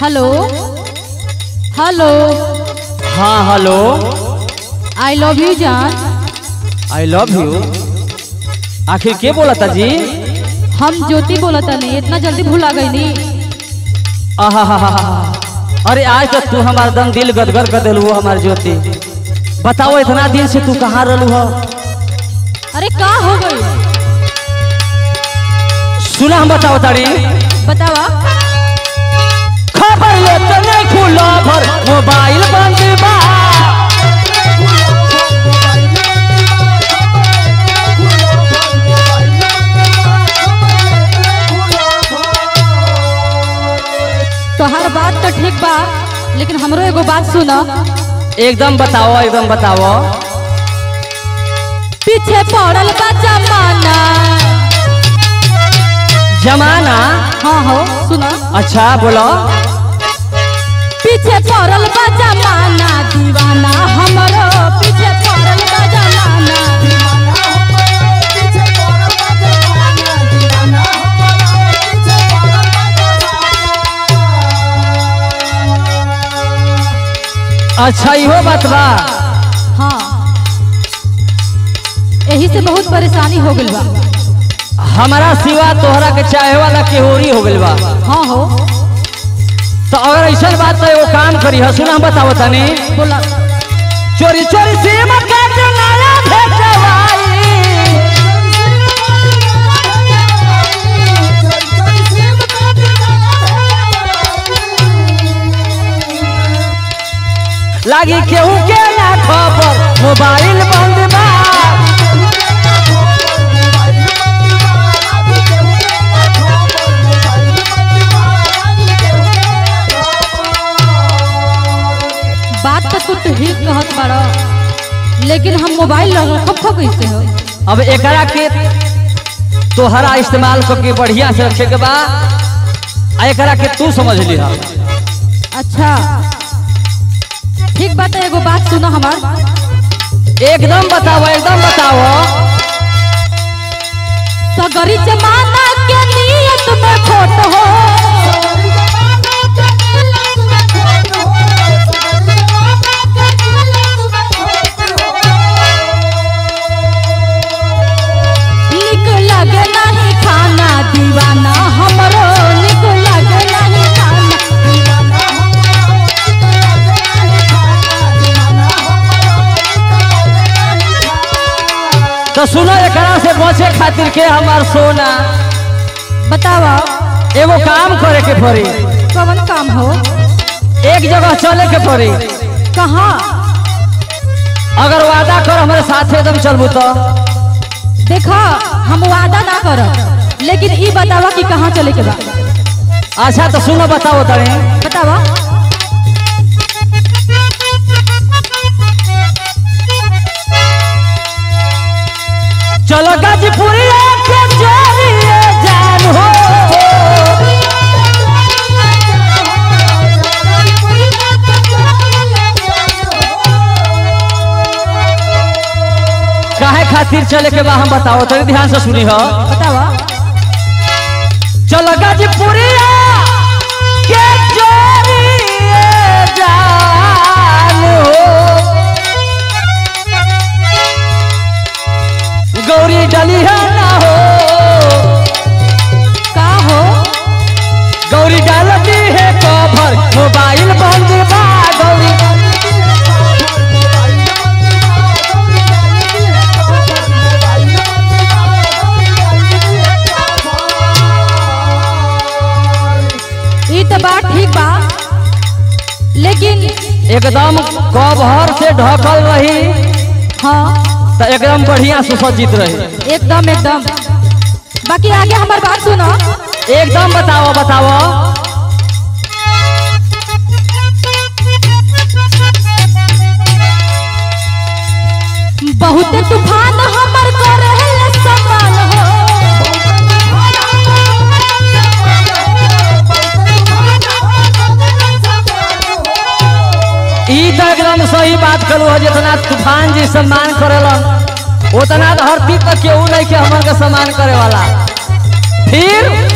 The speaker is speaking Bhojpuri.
हेलो हेलो हाँ हेलो आई लव यू जान आई लव यू आखिर के बोला था जी हम ज्योति बोला तनी इतना जल्दी भुला गई नी आहा अरे आज तक तू हमार दम दिल गदगद कर दिलू हमार ज्योति बताओ इतना दिन से तू कहाँ रहलू हो अरे का हो गई सुना हम बताओ तारी बतावा खबर ले तने खुला भर मोबाइल बंद बा तोहर बात तो ठीक बा लेकिन हमरो एगो बात सुना एकदम बताओ एकदम बताओ पीछे पड़ल बा जमाना जमाना हाँ हो सुना अच्छा बोलो पीछे पड़ल बा जमाना दीवाना हमरो पीछे पड़ल बा जमाना अच्छा इहो बात बा हाँ यही से बहुत परेशानी हो गई बा हमारा सिवा तोहरा के चाहे वाला केहोरी हो गइल बा हाँ हो तो अगर ऐसा बात तो एगो काम करी है सुना हम बताओ तनी बोला चोरी चोरी सिम कार्ड नया भेजवाई लागी केहू के ना खबर मोबाइल बंद बा बात तो तू ठीक कहत बाड़ा लेकिन हम मोबाइल रखब खो कैसे हो अब एकरा के तोहरा इस्तेमाल करके बढ़िया से रखे के बा आ एकरा के तू समझ लिहा अच्छा ठीक बात है एगो बात सुनो हमार एकदम बताओ एकदम बताओ सगरी जमाना के नियत में खोट हो निक लगे नहीं खाना दीवाना हमरो निक लगे नहीं खाना तो सुनो एकरा से बचे खातिर के हमार सोना बतावा एगो काम करे के पड़ी कवन काम हो एक जगह चले के पड़ी कहाँ अगर वादा कर हमारे साथ एकदम चलबू तो देखा हम वादा ना करब लेकिन ई बतावा कि कहाँ चले के बा अच्छा तो सुनो बताओ तनी बतावा चलो गाजीपुरिया के जरिए जान हो काहे खातिर चले के बा हम बताओ तनी ध्यान से सुनी हो बतावा चलो गाजीपुरिया के जरिए जान हो गौरी डलिया ना हो का हो गौरी डालती है कवर मोबाइल बंद बा गौरी ई तो बात ठीक बा लेकिन एकदम कवर से ढकल रही हाँ तो एकदम बढ़िया सुसज्जित रही एकदम एकदम बाकी आगे हमार बात सुनो एकदम बताओ बताओ बहुत तूफान हमर करहल समान हो ई तो एकदम सही बात करू हो जितना तूफान जी सम्मान करेलन उतना धरती पर केहू नहीं के हमन के सम्मान करे वाला फिर